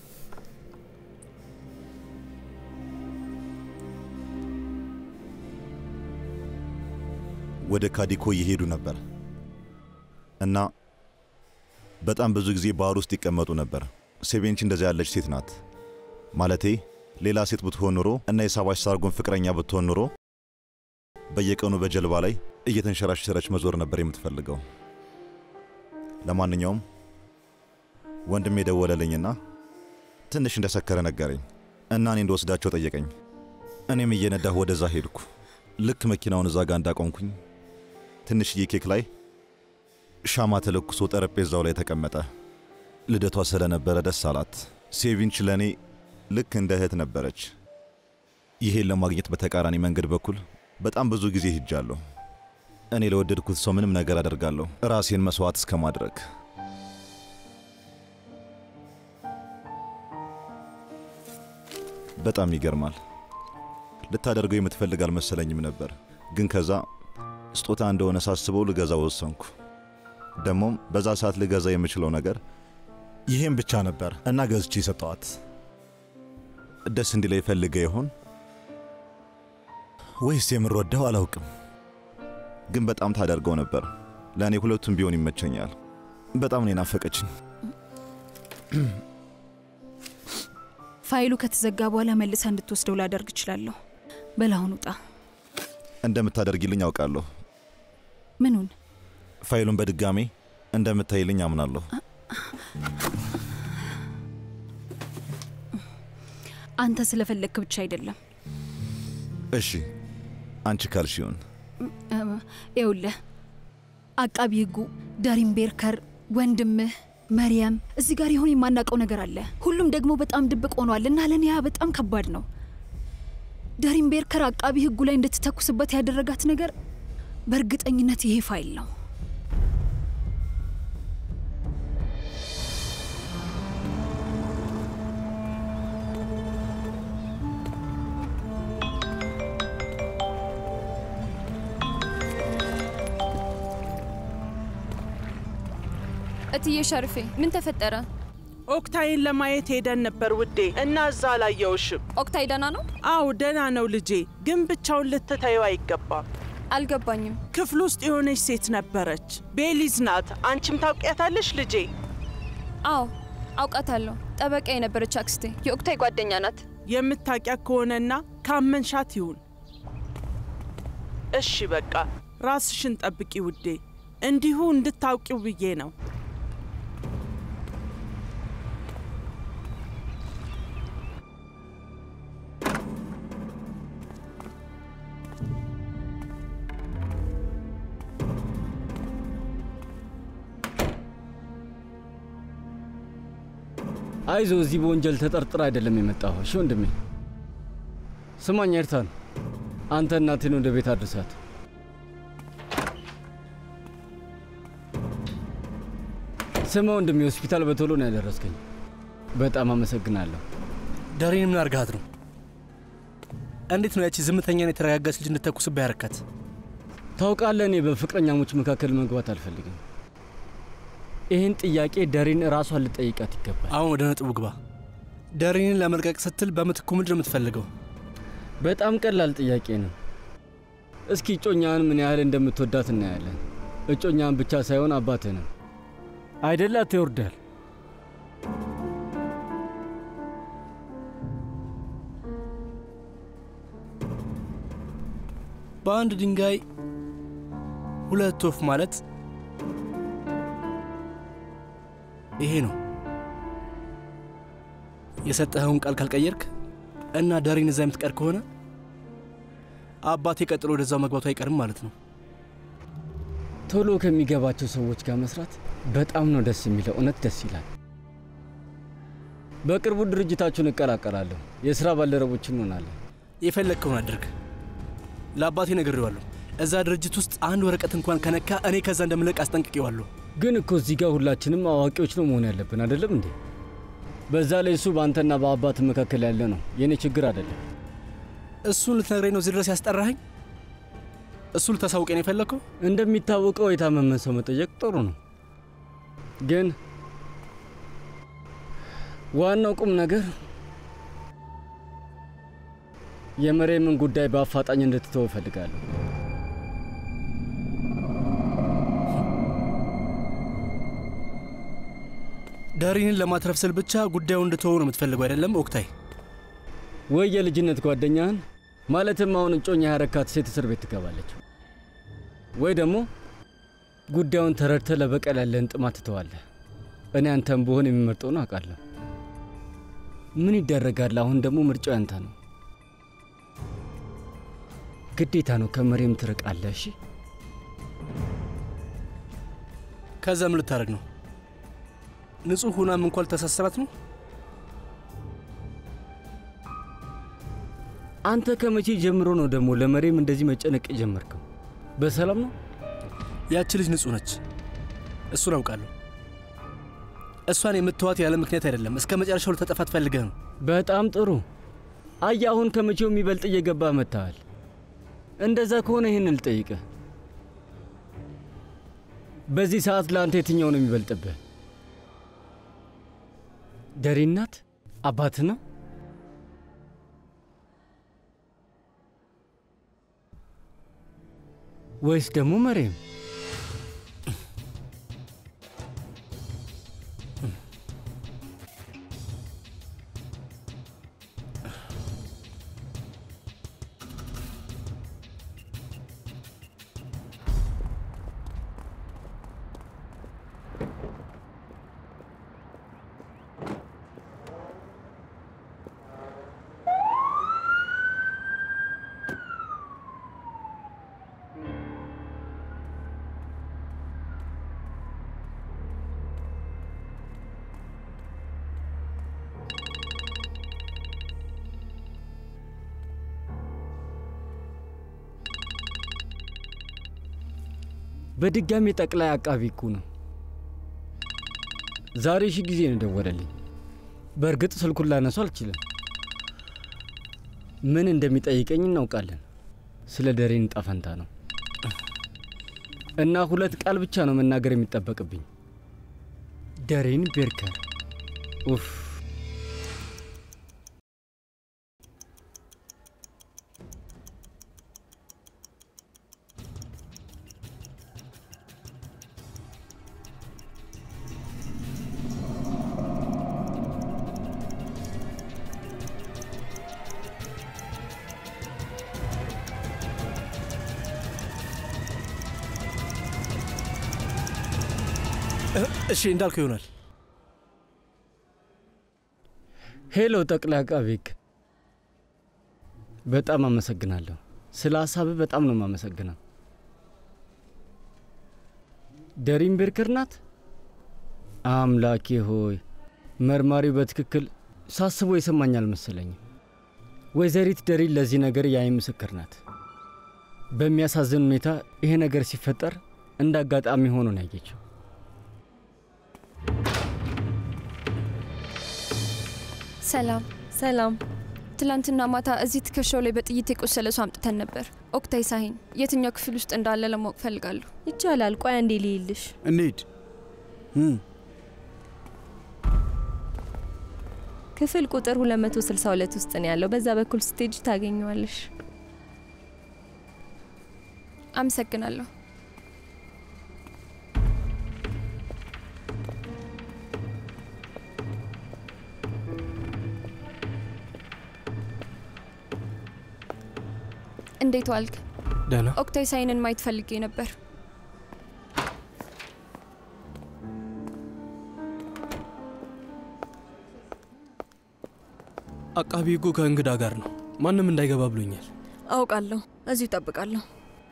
ወደ ካዲኮ እየሄዱ ነበር እና በጣም ብዙ ጊዜ ባህር ውስጥ ይቀመጡ ነበር። ሴቬንች እንደዚያ ያለች ሴት ናት። ማለቴ ሌላ ሴት ብትሆን ኑሮ እና የሳባሽ ሳርጎን ፍቅረኛ ብትሆን ኑሮ በየቀኑ በጀልባ ላይ እየተንሸራሸረች መዞር ነበር የምትፈልገው። ለማንኛውም ወንድሜ ደወለልኝና ትንሽ እንደሰከረ ነገረኝ እና እኔ እንደወስዳቸው ጠየቀኝ። እኔም እየነዳሁ ወደዛ ሄድኩ። ልክ መኪናውን እዛ ጋር እንዳቆምኩኝ ትንሽዬ ኬክ ላይ ሻማ ተለኩሶ ጠረጴዛው ላይ ተቀመጠ። ልደቷ ስለነበረ ደስ አላት። ሴቪንች ለእኔ ልክ እንደ እህት ነበረች። ይሄን ለማግኘት በተቃራኒ መንገድ በኩል በጣም ብዙ ጊዜ ሂጃለሁ። እኔ ለወደድኩት ሰው ምንም ነገር አደርጋለሁ፣ ራሴን መስዋዕት እስከ ማድረግ። በጣም ይገርማል። ልታደርገው የምትፈልግ አልመሰለኝም ነበር፣ ግን ከዛ ስጦታ እንደሆነ ሳስበው ልገዛ ወሰንኩ። ደግሞም በዛ ሰዓት ልገዛ የምችለው ነገር ይሄም ብቻ ነበር እና ገዝቼ ሰጠዋት። ደስ እንዲላይ ፈልገ ይሆን ወይስ የምንወደው አላውቅም፣ ግን በጣም ታደርገው ነበር። ለእኔ ሁለቱም ቢሆን ይመቸኛል። በጣም ነው ናፈቀችኝ። ፋይሉ ከተዘጋ በኋላ መልሰ እንድትወስደው ላደርግ እችላለሁ። በላሁን ውጣ። እንደምታደርጊልኝ አውቃለሁ። ምኑን? ፋይሉን በድጋሜ እንደምታይልኝ አምናለሁ። አንተ ስለፈለግክ ብቻ አይደለም። እሺ አንቺ ካልሽ ይሁን። ይኸውልህ አቃቢ ህጉ ዳሪም ቤርከር፣ ወንድምህ መርያም እዚህ ጋር የሆነ የማናውቀው ነገር አለ። ሁሉም ደግሞ በጣም ድብቅ ሆኗል እና ለኒያ በጣም ከባድ ነው። ደሪን ቤርከር አቃቢ ህጉ ላይ እንድትተኩስበት ያደረጋት ነገር በእርግጠኝነት ይሄ ፋይል ነው። እትዬ ሸርፌ ምን ተፈጠረ? ኦክታይን ለማየት ሄደን ነበር ውዴ፣ እና እዛ አላየውሽም። ኦክታይ ደህና ነው? አዎ ደህና ነው ልጄ፣ ግን ብቻውን ልትተየው አይገባም። አልገባኝም። ክፍል ውስጥ የሆነች ሴት ነበረች። ቤሊዝ ናት። አንቺም ታውቂያታለሽ ልጄ? አዎ አውቃታለሁ። ጠበቃ የነበረች አክስቴ የኦክታይ ጓደኛ ናት። የምታውቂያት ከሆነና ካመንሻት ይሁን። እሺ በቃ ራስሽን ጠብቂ ውዴ፣ እንዲሁ እንድታውቂው ብዬ ነው። አይዞ፣ እዚህ በወንጀል ተጠርጥራ አይደለም የመጣሁ። እሺ ወንድሜ፣ ስማኝ ኤርታን፣ አንተ እናቴን ወደ ቤት አድርሳት። ስማ ወንድሜ፣ ሆስፒታል በቶሎ ነው ያደረስከኝ። በጣም አመሰግናለሁ። ዳሬን ምን አርጋት ነው? እንዴት ነው ያቺ ዝምተኛን የተረጋጋች ልጅ እንድተኩስብህ ያረካት? ታውቃለህ፣ እኔ በፍቅረኛሞች መካከል መግባት አልፈልግም። ይህን ጥያቄ ደሪን ራሷን ልጠይቃት ይገባል። አሁን ወደ ነጥቡ ግባ። ደሪንን ለመልቀቅ ስትል በምትኩ ምንድን ነው የምትፈልገው? በጣም ቀላል ጥያቄ ነው። እስኪ እጮኛህን ምን ያህል እንደምትወዳት እናያለን። እጮኛህን ብቻ ሳይሆን አባትህንም አይደላት ይወርዳል። በአንድ ድንጋይ ሁለት ወፍ ማለት ይሄ ነው። የሰጠኸውን ቃል ካልቀየርክ እና ዳሪን እዛ የምትቀር ከሆነ አባቴ ቀጥሎ ወደዛው መግባቱ አይቀርም ማለት ነው። ቶሎ ከሚገባቸው ሰዎች ጋር መስራት በጣም ነው ደስ የሚለው። እውነት ደስ ይላል። በቅርቡ ድርጅታችሁን እቀላቀላለሁ። የሥራ ባልደረቦች እንሆናለን። የፈለግከውን አድርግ። ለአባቴ ነግሬዋለሁ። እዛ ድርጅት ውስጥ አንድ ወረቀት እንኳን ከነካ እኔ ከዛ እንደምለቅ አስጠንቅቄዋለሁ። ግን እኮ እዚህ ጋር ሁላችንም አዋቂዎች ነው መሆን ያለብን አይደለም እንዴ? በዛ ላይ እሱ በአንተና በአባት መካከል ያለ ነው፣ የእኔ ችግር አይደለም። እሱን ልትነግረኝ ነው እዚህ ድረስ ያስጠራኸኝ? እሱ ልታሳውቀኝ ነው የፈለግከው? እንደሚታወቀው የታመመን ሰው መጠየቅ ጥሩ ነው፣ ግን ዋናው ቁም ነገር የመሬምን ጉዳይ በአፋጣኝ እንድትተው እፈልጋለሁ። ዳሪንን ለማትረፍ ስል ብቻ ጉዳዩ እንድትወው ነው የምትፈልገው አይደለም ኦክታይ? ወይ የልጅነት ጓደኛህን ማለትም አሁን እጮኛ ያረካት ሴት እስር ቤት ትገባለች፣ ወይ ደግሞ ጉዳዩን ተረድተህ ለበቀል ያለህን ጥማት ትተዋለህ። እኔ አንተም ብሆን የሚመርጠውን አውቃለሁ። ምን ይደረጋል? አሁን ደግሞ ምርጫው ያንተ ነው። ግዴታ ነው። ከመሬም ትርቃለህ። እሺ። ከዛ ምን ልታደርግ ነው? ንጹሕ ሁናም እንኳን ልታሳስራት ነው? አንተ ከመቼ ጀምሮ ነው ደግሞ ለመሬም እንደዚህ መጨነቅ የጀመርከው? በሰላም ነው? ያቺ ልጅ ንጹሕ ነች፣ እሱን አውቃለሁ። እሷን የምትዋት ያለ ምክንያት አይደለም። እስከ መጨረሻው ልታጠፋት ፈልገህ ነው። በጣም ጥሩ። አየህ፣ አሁን ከመቼው የሚበልጥ እየገባህ መጥተሃል። እንደዛ ከሆነ ይህን ልጠይቅህ፣ በዚህ ሰዓት ለአንተ የትኛው ነው የሚበልጥብህ? ደሪ ናት? አባትህ ነው? ወይስ ደግሞ መሬም? በድጋሚ ጠቅላይ አቃቢ ሕጉ ነው። ዛሬ ሺ ጊዜ ነው ደወለልኝ። በእርግጥ ስልኩን ላነሱ አልችልም። ምን እንደሚጠይቀኝ እናውቃለን። ስለ ደሬን ዕጣ ፈንታ ነው እና ሁለት ቃል ብቻ ነው መናገር የሚጠበቅብኝ። ደሬን ቤርከር። ኡፍ እሺ እንዳልከው ይሆናል። ሄሎ ጠቅላይ አቃቤ ሕግ፣ በጣም አመሰግናለሁ። ስለ ሀሳብህ በጣም ነው የማመሰግነው። ደሪን ቤርከር ናት? አምላኬ ሆይ መርማሪው በትክክል ሳስቦ የሰማኝ አልመሰለኝም። ወይዘሪት ደሪን ለዚህ ነገር የአይን ምስክር ናት። በሚያሳዝን ሁኔታ ይሄ ነገር ሲፈጠር እንደ አጋጣሚ ሆኖ ነው ያየችው። ሰላም ሰላም። ትላንትና ማታ እዚህ ትከሻው ላይ በጥይት የቆሰለ ሰው አምጥተን ነበር። ኦክታይ ሳሂን የትኛው ክፍል ውስጥ እንዳለ ለማወቅ ፈልጋለሁ። ይቻላል። ቆይ አንዴ ልይልሽ። እንሂድ። ክፍል ቁጥር 262 ውስጥ ነው ያለው። በዛ በኩል ስቴጅ ታገኘዋለሽ። አመሰግናለሁ። እንዴት ዋልክ? ደህና። ኦክታይ ሳይንን ማየት ፈልጌ ነበር። አቃቢ ሕጉ ከእንግዳ ጋር ነው። ማንም እንዳይገባ ብሎኛል። አውቃለሁ። እዚሁ እጠብቃለሁ።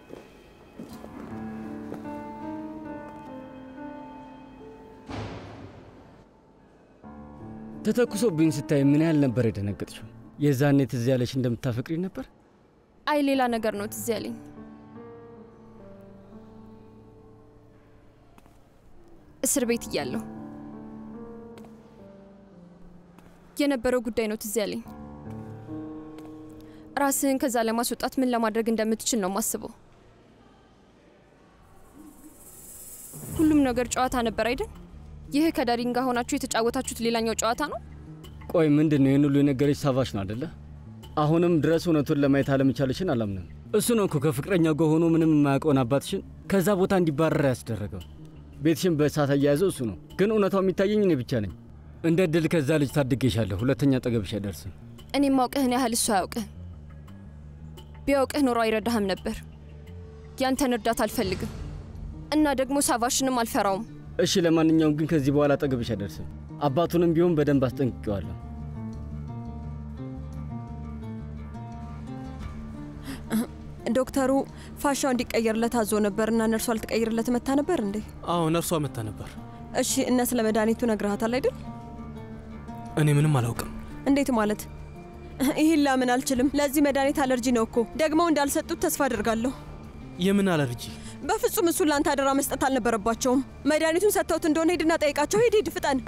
ተተኩሶብኝ ስታይ ምን ያህል ነበር የደነገጥሽው? የዛኔ ትዝ ያለሽ እንደምታፈቅሪ ነበር? አይ ሌላ ነገር ነው ትዝ ያለኝ። እስር ቤት እያለሁ የነበረው ጉዳይ ነው ትዝ ያለኝ። ራስህን ከዛ ለማስወጣት ምን ለማድረግ እንደምትችል ነው ማስበው። ሁሉም ነገር ጨዋታ ነበር አይደል? ይህ ከዳሪን ጋር ሆናችሁ የተጫወታችሁት ሌላኛው ጨዋታ ነው። ቆይ ምንድን ነው ይህን ሁሉ የነገረች ሳቫሽ ነው አደለ? አሁንም ድረስ እውነቱን ለማየት አለመቻለሽን አላምንም። እሱ ነው እኮ ከፍቅረኛው ጋር ሆኖ ምንም የማያውቀውን አባትሽን ከዛ ቦታ እንዲባረር ያስደረገው። ቤትሽን በእሳት አያያዘው እሱ ነው። ግን እውነታው የሚታየኝ እኔ ብቻ ነኝ። እንደ ድል ከዛ ልጅ ታድጌሻለሁ። ሁለተኛ ጠገብሽ አይደርስም። እኔም ማውቅህን ያህል እሱ አያውቅህ። ቢያውቅህ ኖሮ አይረዳህም ነበር። ያንተን እርዳታ አልፈልግም እና ደግሞ ሳቫሽንም አልፈራውም። እሺ፣ ለማንኛውም ግን ከዚህ በኋላ ጠገብሽ አይደርስም። አባቱንም ቢሆን በደንብ አስጠንቅቄዋለሁ። ዶክተሩ ፋሻው እንዲቀየርለት አዞ ነበር እና ነርሷ ልትቀይርለት መታ ነበር እንዴ? አዎ ነርሷ መታ ነበር። እሺ እነ ስለ መድኃኒቱ ነግረሃታል አይደል? እኔ ምንም አላውቅም። እንዴት ማለት? ይህን ላምን አልችልም። ለዚህ መድኃኒት አለርጂ ነው እኮ። ደግሞ እንዳልሰጡት ተስፋ አድርጋለሁ። የምን አለርጂ? በፍጹም እሱን ለአንተ አደራ መስጠት አልነበረባቸውም። መድኃኒቱን ሰጥተውት እንደሆነ ሂድና ጠይቃቸው። ሂድ ሂድ፣ ፍጠን።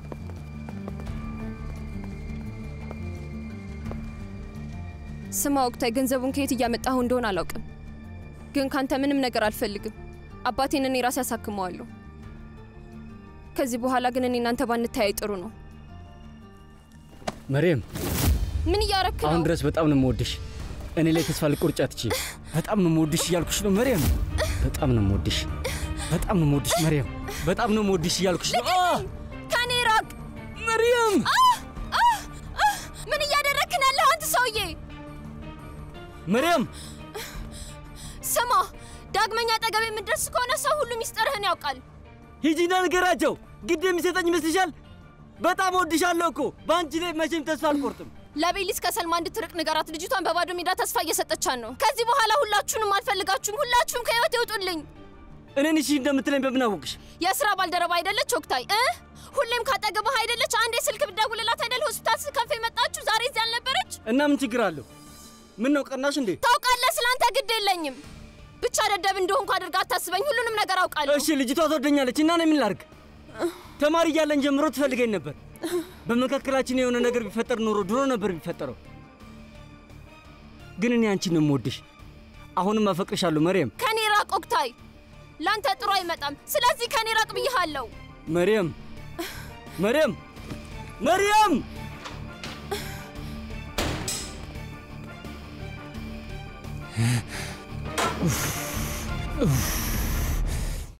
ስማ ወቅታዊ ገንዘቡን ከየት እያመጣሁ እንደሆነ አላውቅም፣ ግን ካንተ ምንም ነገር አልፈልግም። አባቴን እኔ ራሴ ያሳክመዋለሁ። ከዚህ በኋላ ግን እኔ እናንተ ባንተያይ ጥሩ ነው። መሬም፣ ምን እያረክ ነው? አሁን ድረስ በጣም ነው የምወድሽ። እኔ ላይ ተስፋ ልቆርጫ ትቺ። በጣም ነው የምወድሽ እያልኩሽ ነው መሬም። በጣም ነው የምወድሽ፣ በጣም ነው የምወድሽ መሬም። በጣም ነው የምወድሽ እያልኩሽ ነው። ከኔ ራቅ መሪየም። ምን እያደረክ ነው ያለኸው አንተ ሰውዬ? መሪየም ስማ፣ ዳግመኛ አጠገቤ የምትደርስ ከሆነ ሰው ሁሉ ሚስጥርህን ያውቃል። ሂጂና ንገራቸው። ግድ የሚሰጠኝ ይመስልሻል? በጣም ወድሻለሁ እኮ በአንቺ ላይ መቼም ተስፋ አልቆርጥም። ለቤሊስ ከሰልማ እንድትርቅ ንገራት። ልጅቷን በባዶ ሜዳ ተስፋ እየሰጠቻን ነው። ከዚህ በኋላ ሁላችሁንም አልፈልጋችሁም። ሁላችሁም ከህይወት ይውጡልኝ። እኔን እሺ እንደምትለኝ በምን አወቅሽ? የስራ ባልደረባ አይደለች ወቅታይ እ ሁሌም ካጠገብህ አይደለች? አንዴ ስልክ ብደውልላት አይደል ሆስፒታል ስትከንፍ የመጣችሁ ዛሬ እዚህ አልነበረች? እና ምን ችግር አለው? ምን ነው ቀናሽ እንዴ? ታውቃለህ፣ ስላንተ ግድ የለኝም። ብቻ ደደብ እንደሆንኩ አድርጋ አታስበኝ። ሁሉንም ነገር አውቃለሁ። እሺ ልጅቷ ትወደኛለች እና እኔ ምን ላድርግ? ተማሪ እያለን ጀምሮ ትፈልገኝ ነበር። በመካከላችን የሆነ ነገር ቢፈጠር ኖሮ ድሮ ነበር ቢፈጠረው። ግን እኔ አንቺን ነው የምወድሽ። አሁንም አፈቅርሻለሁ መርየም። ከኔ ራቅ ኦክታይ፣ ለአንተ ጥሩ አይመጣም። ስለዚህ ከኔ ራቅ ብዬሃለሁ። መርየም መርየም መርየም ኡፍ ኡፍ